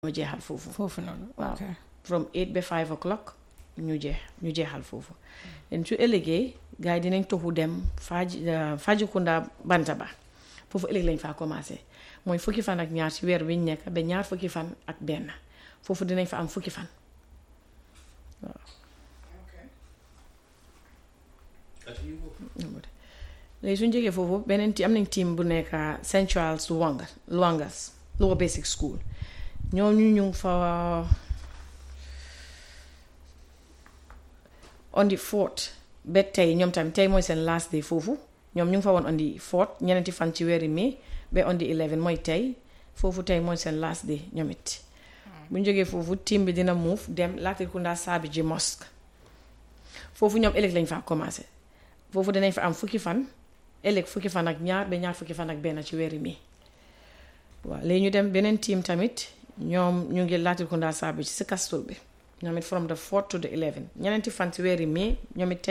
ñoo jeexal foofu foofu noonu waaw ok from eight ba five o'clock ñu jeex ñu jeexal foofu den su ëllëgee gars yi dinañ toxu dem Faji Fajikunda Bantaba foofu ëllëg lañ faa commencé mooy fukki fan ak ñaar ci weer wi ñu nekk ba ñaar fukki fan ak benn foofu dinañ fa am fukki fan léegi suñ jógee foofu beneen ti am nañ team bu nekk St Charles Luanga Luangas Lower Basic School ñooñu ñu ngi fa on the fourth ba tey ñoom tamit tey mooy seen last day foofu ñoom ñu ngi fa woon on the fourth ñeneenti fan ci weeri mai ba on the eleven mooy tey foofu tey mooy seen last day ñoom it bu ñu jógee foofu team bi dina move dem Latrikunda Sabiji Mosque foofu ñoom ëllëg lañ faa commencé foofu dinañ fa am fukki fan ëllëg fukki fan ak ñaar ba ñaar fukki fan ak benn ci weeri mai waaw léegi ñu dem beneen team tamit ñoom ñu ngi Latrikunda Sabiji si kastul bi ñoom it from the fourth to the eleven ñeneenti fan ci weeri mai ñoom it